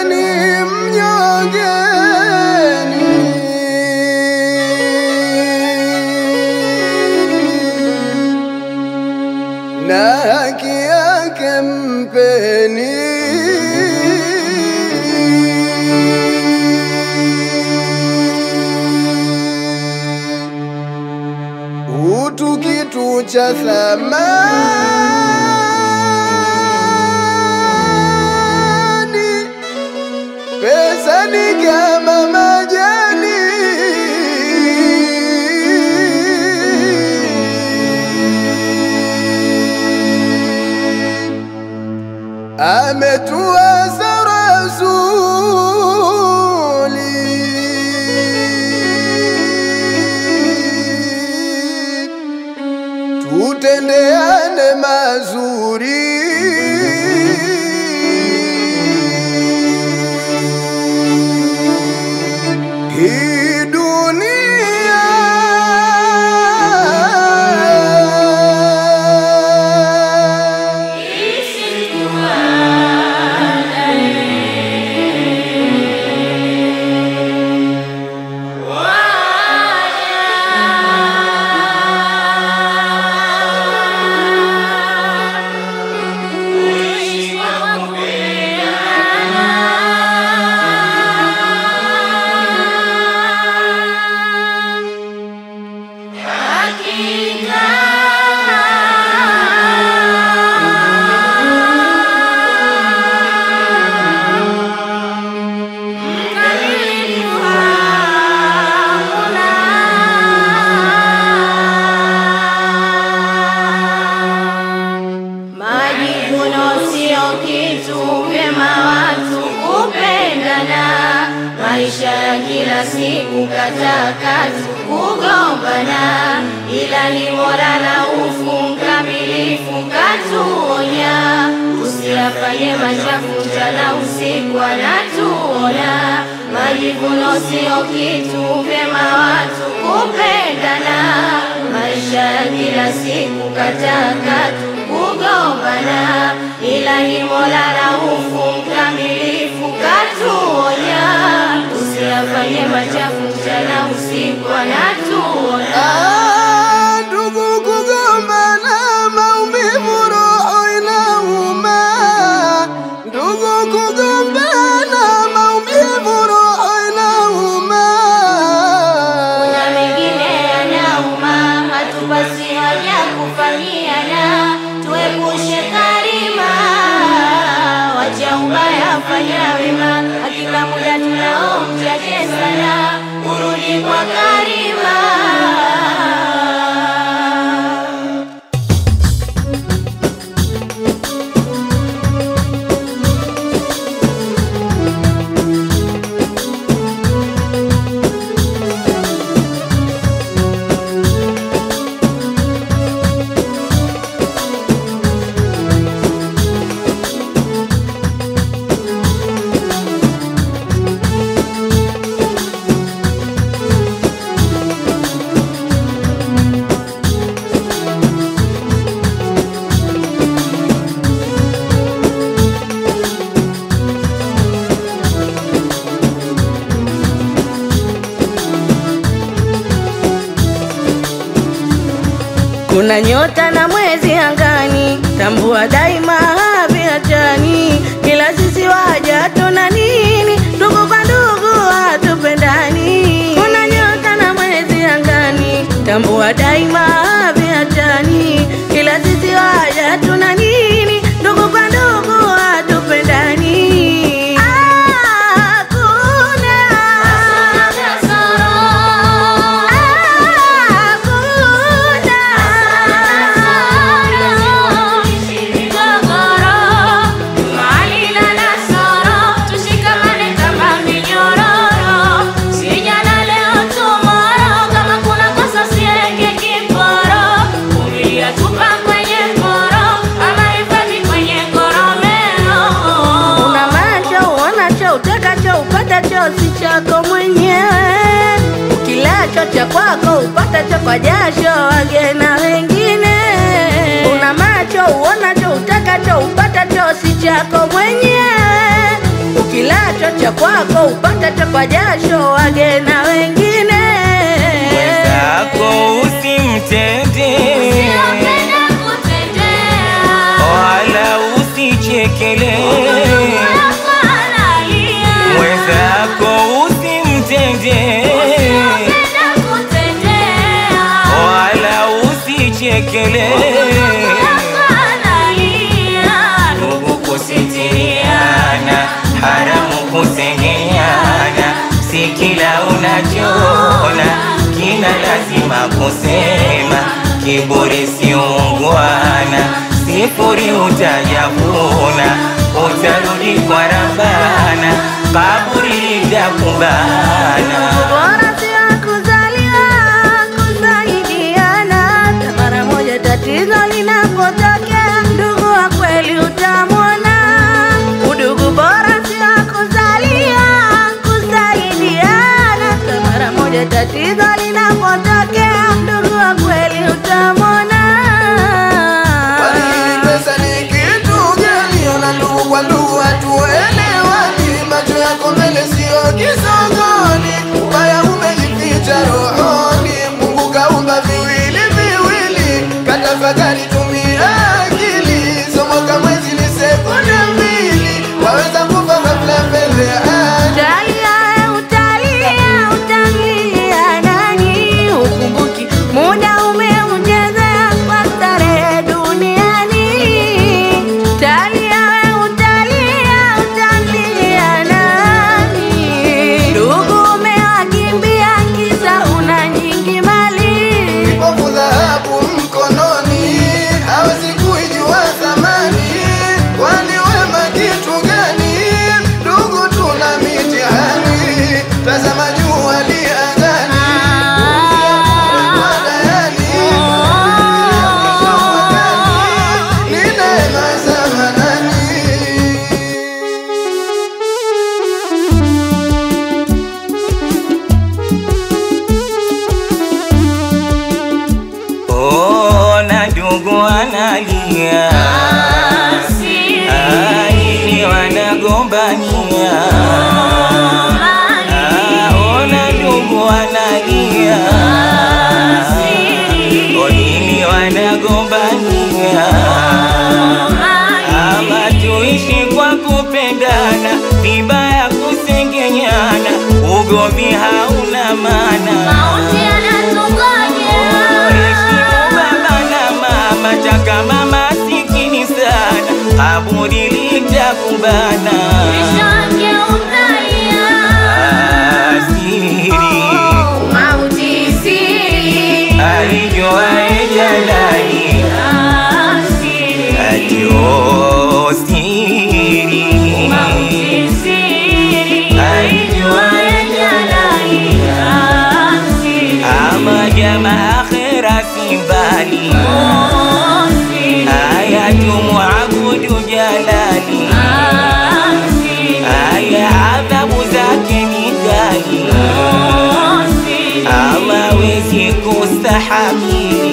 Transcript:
ni mnyongeni na haki yake mpeni utu kitu cha thamani, pesa ni kama majani. Ametuasa Rasuli tutendeane mazuri. Hii dunia Majivuno sio kitu, vyema watu kupendana. Maisha ya kila siku katakatu kugombana, ila ni bora raufu mkamilifu katuonya, usiyafanye machafu mchana usiku anatuona. Majivuno sio kitu, vyema watu kupendana. Maisha ya kila siku katakatu kugombana, ila ni Mola raufu mkamilifu katuonya, usiyafanye machafu mchana usiku anatuona. Ah, ndugu kugombana, maumivu roho inauma. Ndugu kugombana, maumivu roho inauma. Kuna mengine yanauma, hatupasi haja kufanyiana, tuepushe karima, wacha ubaya, fanya wema, hakika muda tunao mchache sana, urudi kwa karima. Kuna nyota na mwezi angani, tambua daima haviachani. Kila sisi waja tuna nini, ndugu kwa ndugu hatupendani. Kuna nyota na mwezi angani, tambua daima haviachani. Kila sisi waja tuna nini, ndugu kwa ndugu hatupendani. Hakuna Una macho uonacho utakacho upatacho si chako mwenyewe, ukilacho cha kwako upatacho kwa jasho wage na wengine. Una macho uonacho utakacho upatacho si chako mwenyewe, ukilacho ukilacho cha kwako upatacho kwa jasho wage na wengine mwenzako usimtende Usiopenda kutendea. wala usichekele Wako analia. mwenzako usimtende Usiopenda kutendea. wala usichekele Wako analia. ndugu kusitiriana haramu kusengenyana si kila unachona kina lazima kusema kiburi si ungwana sifuri utajavuna utarudi kwa rabana kaburi litakubana bora si wa kuzaliwa kusaidiana mara moja tatizo linapotokea ndugu wa kweli utamwona udugu bora si wa kuzaliwa kusaidiana mara moja tatizo linapotokea ndugu wa kweli utamwona Kwani pesa ni kitu gani? Ona ndugu kwa ndugu hatuelewani, macho yako mbele sio kisogoni, ubaya umejificha rohoni. Mungu kaumba viwili viwili, katafakari, tumia akili. Somo kama mwezi ni sekunde mbili, waweza kufa ghafla mbele ya haki. Utalia, utalia, utalia nani? Ukumbuki muda umeuchezea kwa starehe duniani. Utalia, utalia, utalia nani? Ndugu umewakimbia kisa una nyingi mali. Kipofu dhahabu mkononi, hawezi kuijua thamani. Kwani wema kitu gani? Ndugu, tuna mitihani. Tazama jua liangani, kwa dayani. Ni neema za Manani. ona ndugu analia aili wanagombania Ah, ona ndugu analia odini wanagombania ama tuishi kwa kupendana vibaya kusengenyana ugomvi hauna maana Mauti yanatungojea. Heshimu baba na mama, taka mama sikini sana, kaburi litakubana. Kesho yake utalia. Asiri Mauti siri. aijuae jalali, Siri. ajo siri Mauti siri. aijuae Jalali. Siri. ama jama akhira si mbali, Siri. aya tumwabudu jalali Siri. aya adhabu zake ni kali Siri. hawawezi kustahamili